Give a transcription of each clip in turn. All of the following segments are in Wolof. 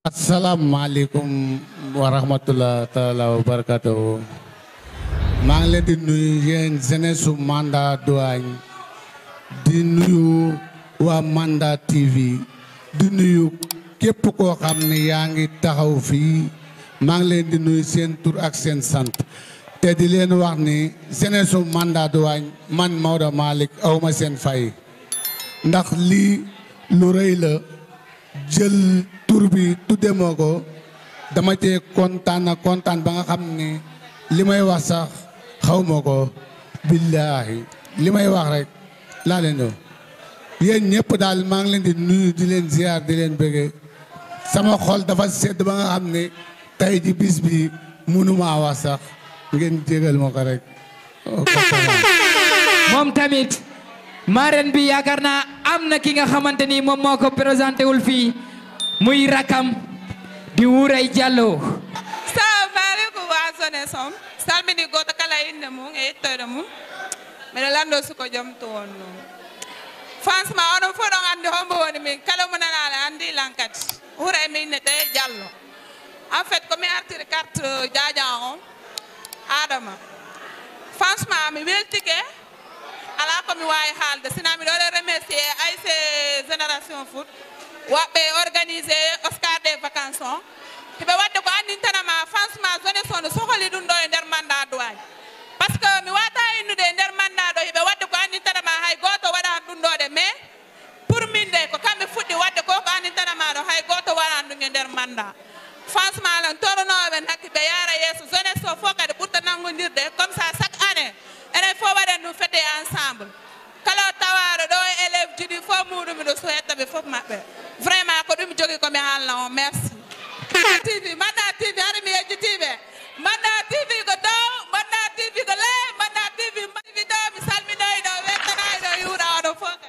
asalaamaaleykum wa rahmatulah taala wa barakatuhu maa ngi leen di nuyu yéen jeunesse su Manda Douane di nuyu waa Manda TV di nuyu képp koo xam ne yaa ngi taxaw fii maa ngi leen di nuyu seen tur ak seen sant te di leen wax ni jeunesse su Manda Douane man Maodo Malick awma seen fay ndax lii lu rëy la jël tur bi tudde moo ko dama cee kontaan ak kontaan ba nga xam ne li may wax sax xaw ma ko billaahi li may wax rek laa leen do yéen ñëpp daal maa ngi leen di nuyu di leen ziar di leen bëggee sama xol dafa sedd ba nga xam ne tey ji bis bi mënumaa wax sax ngeen jégal ma ko rek moom tamit marraine bi yaakaar naa am na ki nga xamante ni moom moo ko présenté wul fii muy rakam di Wuuray Jallo salaamaaleykum waa zone som salmini goto kala inde mum e yettoyde mum mbiɗa lanndo suko joom to wonno franchement onon fof ɗon anndi hombo woni min kala mo nanaale anndi lankati hura e min ne tawi diallo en fait komi artiri carte diadian o adama franchement mi weltike ala komi wawi haalde sina miɗo waɗa remercier ayc génération foot woɓɓe organisé oscar des vacances o hiɓe wadde ko annintanama franchement zone son no sohli ɗum ɗo e nder mandat douane par ce que mi wata innude e nder mandat ɗo hiɓe wadde ko annintanama hay goto waɗani ɗum ɗo de mais pour min de ko kamɓe fuɗɗi wadde ko ko annintanama ɗo hay goto waɗani ɗum e nder mandat franchement lan toronoɓe nakki ɓe yaara yeeso jeunesse o fof kadi ɓurta nanggodirde comme ça chaque année enen fof waɗen ɗum fete ensemble kala tawaɗo ɗo e élève jiɗi fof muɗum miɗo suhettaɓe fof maɓɓe vraiment ko ɗum jogui komi haalna on merci tv mbaɗɗa tv haɗa mi yejjitiɓe mbaɗɗa tv ko dow mbaɗɗa tv ko ley mbaɗɗa tv tv ɗo mi salminoyɗo wettanayiɗo yuuɗa oɗo fof kadi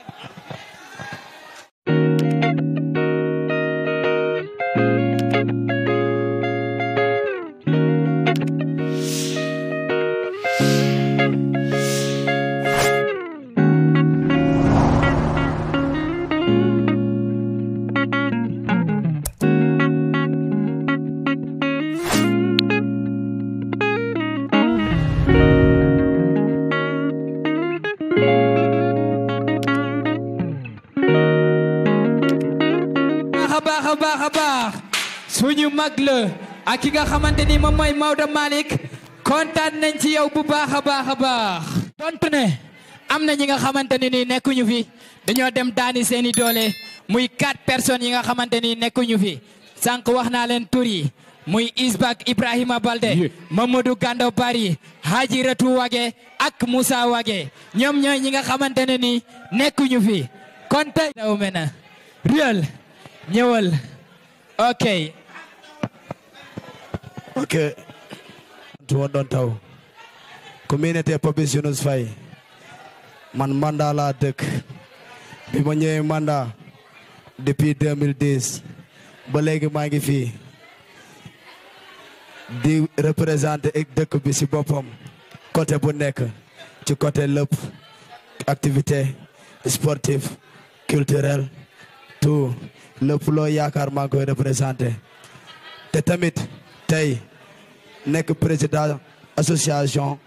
baax a baax a baax a baax suñu mag la ak ki nga xamante ni moom mooy Maodo Malick kontaan nañ ci yow bu baax a baax a baax tontu ne am na ñi nga xamante ni nii nekkuñu fi dañoo dem daani seeni doole muy quatre personnes yi nga xamante ni nekkuñu fi sànq wax naa leen tur yi muy Isbak Ibrahima Balde Mamadou Gando Bari Haji Ratu Wage ak Moussa Wage ñoom ñooy ñi nga xamante ne ni nekkuñu fi kon tey daw mena Real ñëwal ok ok to wonɗon taw ko minete Papis Younous Faye man Manda laa dëkk bi ma ñëwee Manda depuis 2010 ba léegi maa ngi fii di représenté ek dëkk bi si boppam côté bu nekk ci côté lépp activité sportive culturelle tout lépp loo yaakaar maa ngi koy représenté te tamit tey nekk président association